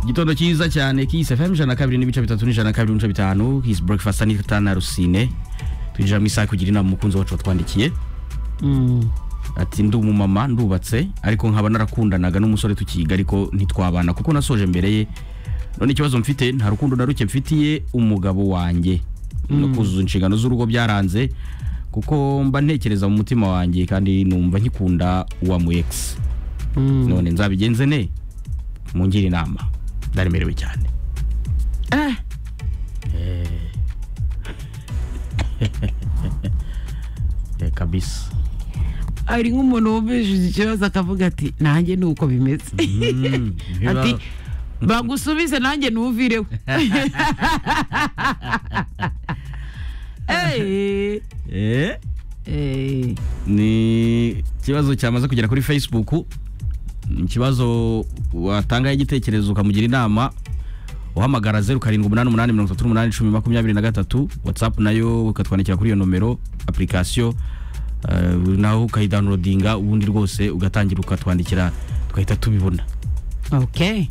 igitondo cyiza cyane kisi fm ijana na kabiri n'ibice bitatu n'ijana na kabiri n'ibice bitanu his breakfast anita na rusine twinjira mu isaha kugira inama umukunzi wacu watwandikiye ati ndi umumama ndubatse ariko nkaba narakundanaga n'umusore tukiga ariko ntitwabana kuko nasoje mbere ye none ikibazo mfite nta rukundo na ruke mfitiye umugabo wanjye no kuzuza inshingano z'urugo byaranze kuko mba ntekereza mu mutima wanjye kandi numva nkikunda uwa mu ex none nzabigenze ne mungire inama ndaremerewe cyane Eh. Eh, kabisa ari nk'umuntu wumvishije ikibazo akavuga ati nanjye ni uko bimeze ati bagusubize nanjye ntuvireho Eh, Eh, eh, ni ikibazo cyamaze kugera kuri facebook Ni ikibazo watangaho igitekerezo ukamugira inama uhamagara zeru karindwi umunani umunani mirongo itatu n'umunani icumi makumyabiri na gatatu watsapu nayo ukatwandikira kuri iyo nomero apurikasiyo eh, naho ukayidownloadinga ubundi rwose ugatangira ukatwandikira tugahita tubibona okay